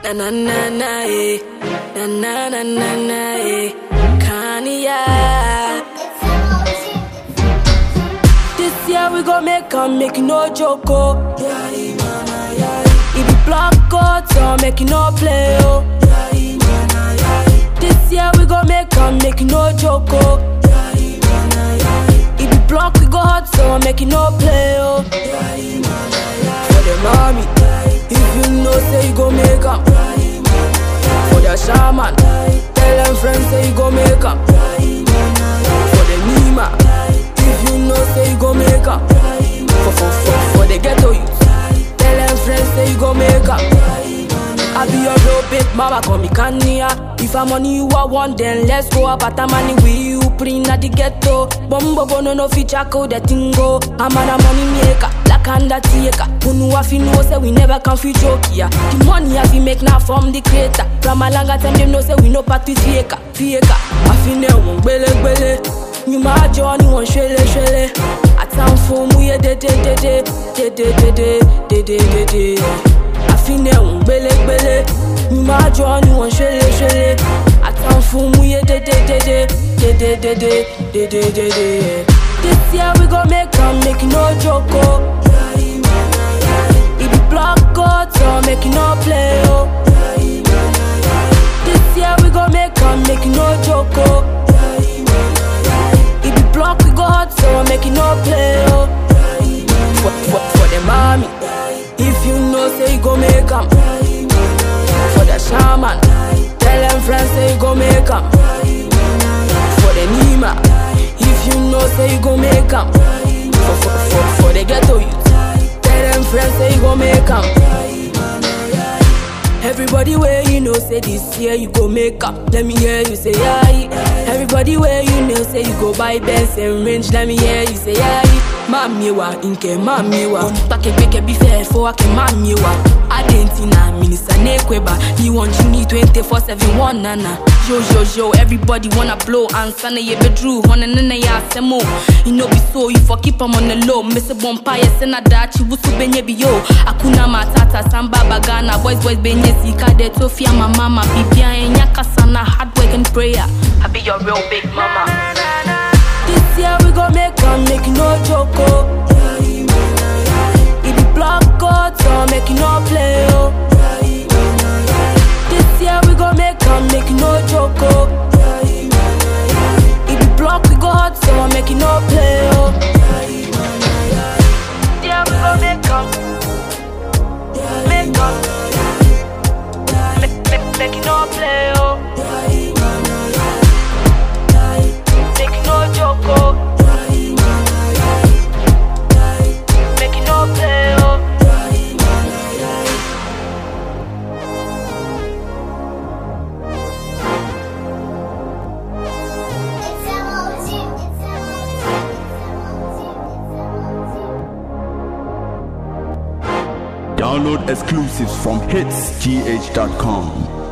Na na na na eh. Na na na na na eh. Kanye. This year we gon' make am, make you no joke oh. If you block out, so make you no play oh. This year we gon' make am, make you no joke oh. If you block, we go hot, so make you no play oh. For the mommy, if you know say you gon' make am. For the shaman, tell them friends say you gon' make am. For the Nima, if you know say you gon' make am. For, for, for, for the ghetto youth, tell them friends say you gon' make am. I be your real big mama, call me Kanye. If I'm money you are one, then let's go up at money with you, bring at the ghetto. Bombo bono no feature code the tingo. I'm a money maker, like undertaker. Unu afi know say we never can fi joke ya. The money I fi make now from the creator. From a longer time them know say we no part with faker, faker. I fi ne won gbele gbele. Nyuma ajo ni won shele shele. Atan fo mu ye de de de de de de de de de de de de. àfin ẹ̀hún gbélégbélé mi máa jọ ni wọ́n ṣẹlẹ̀ ṣẹlẹ̀ àtàn fún mu yé dédédédé dédédédé dédédédé. This year we go make am make you no joke o. If you block out or make you no play o. This year we go make am make you no joke o. If you block we go hot so make you no play o. For, for, for the mommy. If you know say you go make am For the shaman Tell them friends say you go make am For the Nima If you know say you go make am for, for, for, for the ghetto youth Tell them friends say you go make am Everybody where you know say this year you go make up. Let me hear you say aye. Everybody where you know say you go buy Benz and range. Let me hear you say aye. Mami wa inke mami wa. Onipake peke bife fo ake mami wa. Adentina minisa nekweba. Ni want you need 24/7 one nana. Yo yo yo, everybody wanna blow and sana ye bedru. Hona nana ya semo. You know be so you for keep 'em on the low. Miss a bonfire sena dachi wusu benye bi yo. Akuna matata samba bagana boys boys benye sika de tofia my mama bibia enya kasana hard work and prayer. I be your real big mama. This year we gon' make am make you no joke oh. If you block out or make you no play oh. This year we gon' make am make you no joke oh. If you block we go hot so make you no play oh. Yeah, we gon' make am, make am, make, make, make you no play oh. Make you no joke oh. Make you no play oh. Download exclusives from hitsgh.com.